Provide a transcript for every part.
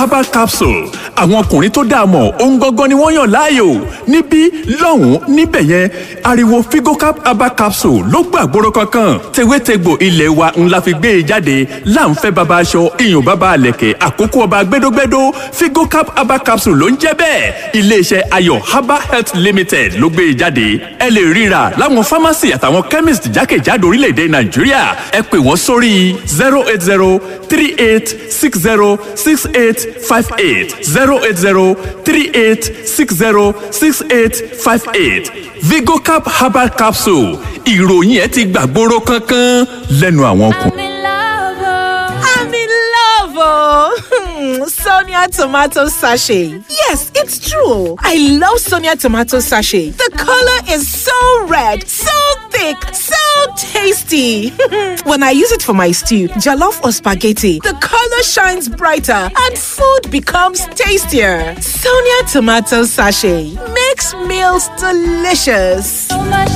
herbal capsule àwọn ọkùnrin tó dáa mọ̀ ohun gangan ni wọ́n yàn láàyò níbí lọ́hùn-ún níbẹ̀ yẹn ariwo figocap herbal capsule ló gbàgbóró kankan tewétegbò ilé wa ńlá fi gbé e jáde láǹfẹ́ baba aṣọ iyùn baba àlẹ̀kẹ̀ àkókò ọba gbẹdógbẹdó figocap herbal capsule ló ń jẹ́ bẹ́ẹ̀ iléeṣẹ́ ayọ̀ herbal health limited ló gbé e jáde ẹ lè ríra láwọn pharmacy àtàwọn chemist jákèjádò orílẹ̀-èdè nàìjíríà ẹ pè wọ́n sórí zero eight zero three eight six zero six eight five eight zero eight zero three eight six zero six eight five eight vigocap herbal capsule ìròyìn ẹ ti gbàgbóró kankan lẹ́nu àwọn ọkùnrin. I'm in love, oh. Sonia tomato sachet. Yes, it's true. I love Sonia tomato sachet. The color is so red, so thick, so tasty. when I use it for my stew, jollof or spaghetti, the color shines brighter and food becomes tastier. Sonia tomato sachet makes meals delicious.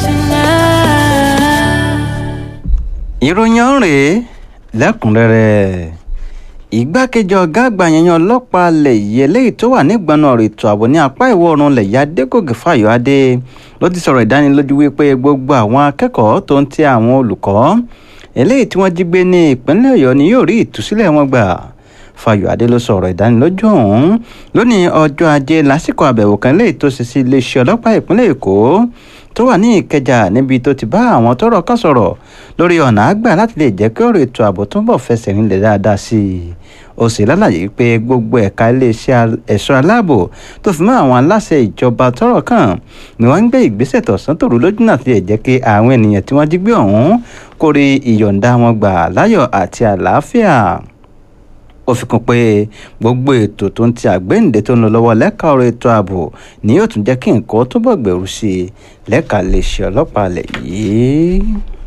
ìròyìn ọ̀rẹ́ lẹ́kùnrẹ́rẹ́ ìgbákejì ọ̀gá àgbà yẹn ọlọ́pàá alẹ̀ yìí eléyìí tó wà nígbọnà ọ̀rọ̀ ètò ààbò ní apá ìwọ̀ oòrùn ilẹ̀ yìí adégòkè fáyọ̀adé ló ti sọ̀rọ̀ ìdánilójú wípé gbogbo àwọn akẹ́kọ̀ọ́ tó ń ti àwọn olùkọ́ eléyìí tí wọ́n jí gbé ní ìpínlẹ̀ ọ̀yọ́ ni yóò rí ìtúsílẹ̀ wọn gbà fáyọ̀adé ló sọ̀rọ̀ ìdánilójú ọ̀hún lónìí ọjọ́ ajé lásìkò àbẹ̀wò kan léyìí tó ṣe sí iléeṣẹ́ ọlọ́pàá ìpínlẹ̀ èkó tó wà ní ìkẹjà níbi tó ti bá àwọn tọ́rọ̀ kan sọ̀rọ̀ lórí ọ̀nà àgbà láti lè jẹ́ kí ọ̀rọ̀ ètò ààbò túnbọ̀ fẹsẹ̀ rinlẹ̀ dáadáa sí i ó sì lálàyé pé gbogbo ẹ̀ka iléeṣẹ́ ẹ̀ṣọ́ aláàbò tó fi mọ́ àwọn aláṣẹ ìjọba tọ́rọ̀ kàn ni wọ́n ń gbé ìgbésẹ̀ tọ̀sán tòru lójú náà ti lè jẹ́ kí àwọn ènìyàn tí wọ́n jí gbé ọ̀hún kórè ìyọ̀ǹda wọn gbà láyọ̀ àti àlàáfíà ó fi kún pé gbogbo ètò tó ń ti àgbéǹde tó ń lọ lọ́wọ́ lẹ́ka ọ̀rọ̀ ètò ààbò ni yóò tún jẹ́ kí nǹkan túbọ̀ gbèrú sí i lẹ́ka iléeṣẹ́ ọlọ́pàá alẹ̀ yìí.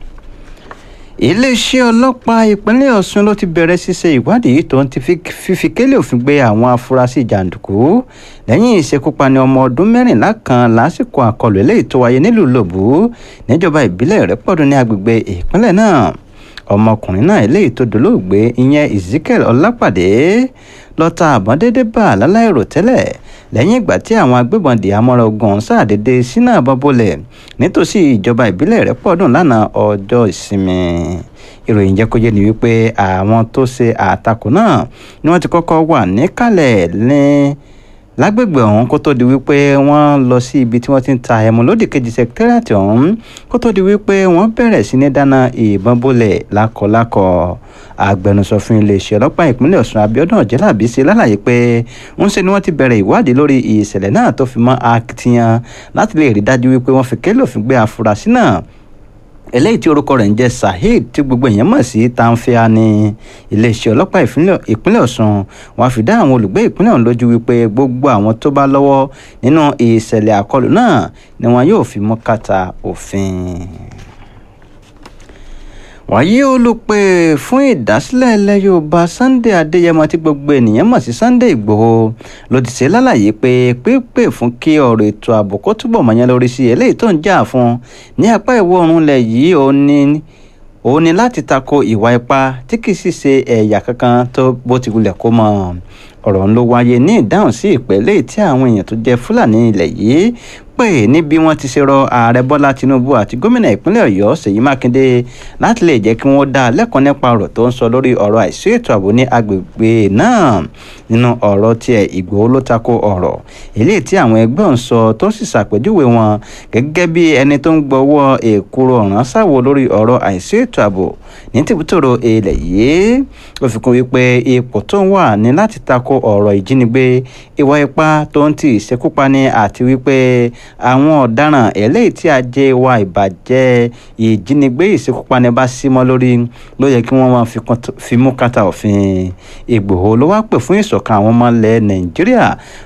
iléeṣẹ́ ọlọ́pàá ìpínlẹ̀ ọ̀ṣun ló ti bẹ̀rẹ̀ ṣíṣe ìwádìí tó ń ti fífi kélé òfin gbé àwọn afurasí jàǹdùkú lẹ́yìn ìṣekúpani ọmọ ọdún mẹ́rìnlá kan lásìkò àkọlù eléyìí tó wáyé nílùú lòbù níjọba ìbílẹ̀ rẹ́pọ̀dún ní agbègbè ìpínlẹ̀ náà ọmọkùnrin náà eléyìí tó dolóògbé ìyẹn ezekiel ọlápàdé lọ́ta àbọ̀n déédé bá láláìrò tẹ́lẹ̀ lẹ́yìn ìgbà tí àwọn agbébọn di amọ́ra ogun ṣàdédé sínú àbọ̀ bolẹ̀ nítòsí ìjọba ìbílẹ̀ rẹ̀ pọ̀dùn lánàá ọjọ́ ìsinmi ìròyìn jẹ́ kó yé ni wípé àwọn tó ṣe àtakò náà ni wọ́n ti kọ́kọ́ wà níkàlẹ̀ ní lágbègbè ọ̀hún kó tó di wípé wọ́n lọ sí ibi tí wọ́n ti ń ta ẹmu lódì kejì sẹkítẹ́rìàtì ọ̀hún kó tó di wípé wọ́n bẹ̀rẹ̀ sí ní dáná ìbọn bólẹ̀ lákọlákọ agbẹnusọ fún iléeṣẹ́ ọlọ́pàá ìpínlẹ̀ ọ̀ṣun abiodun ọ̀jẹ́làbí ṣe lálàyé pé ń ṣe ni wọ́n ti bẹ̀rẹ̀ ìwádìí lórí ìṣẹ̀lẹ̀ náà tó fi mọ́ akitiyan láti lè rí dájú wípé wọ́n fi kélé òfin gbé afurasí náà eléyìí tí orúkọ rẹ̀ ń jẹ́ saheed tí gbogbo èèyàn mọ̀ sí tanfia ní iléeṣẹ́ ọlọ́pàá ìpínlẹ̀ ọ̀ṣun wọn fi dá àwọn olùgbé ìpínlẹ̀ ọ̀hún lójú wípé gbogbo àwọn tó bá lọ́wọ́ nínú ìṣẹ̀lẹ̀ àkọlù náà ni wọn yóò fi mú kàtà òfin wàyí olùpè fún ìdásílẹ̀ ilẹ̀ yorùbá sunday adéyẹmọ tí gbogbo ènìyàn mọ̀ sí sunday ìgbòho ló ti ṣe lálàyé pé pípè fún kí ọ̀rọ̀ ètò ààbò kó túbọ̀ mọ̀yán lórí sí eléyìí tó ń jà fún ní apá ìwọ̀ oòrùn ilẹ̀ yìí ó ní ó ní láti tako ìwà ipá tí kì í sì ṣe ẹ̀yà kankan tó bó ti wulẹ̀ kó mọ̀ ọ̀rọ̀ ń ló wáyé ní ìdáhùn sí ìpẹ́lẹ́ tí àwọn èèyàn tó jẹ́ fúlàní ilẹ̀ yìí pè níbi wọ́n ti ṣe rọ ààrẹ bọ́lá tinubu àti gómìnà ìpínlẹ̀ ọ̀yọ́ ṣèyí mákindé láti lè jẹ́ kí wọ́n dá lẹ́kọ̀ọ́ nípa ọ̀rọ̀ tó ń sọ lórí ọ̀rọ̀ àìsí ètò ààbò ní agbègbè náà nínú ọ̀rọ̀ tiẹ̀ ìgbòho ló tako ọ̀rọ̀ eléyìí tí àwọn ẹgbẹ́ ń sọ tó sì ṣàpèjúwe wọn gẹ́gẹ́ bí ẹni tó ń gbọ́wọ́ èkúrò ọ̀ràn sáwò lórí ọ̀rọ̀ àìsí ètò ààbò ní tìbútòrò ilẹ̀ yìí ó fi kún wípé ipò tó ń wà ní láti tako ọ̀rọ̀ ìjínigbé ìwà ipá tó ń ti ìṣekúpani àti wípé àwọn ọ̀daràn eléyìí tí ajé wa ìbàjẹ́ ìjínigbé ìṣekúpani bá símọ́ lórí ló yẹ kí wọ́n máa fi mú kàtà òfin ìgbòho ló wá pè fún ìṣọ̀kan àwọn ọmọ ilẹ̀ nàìjíríà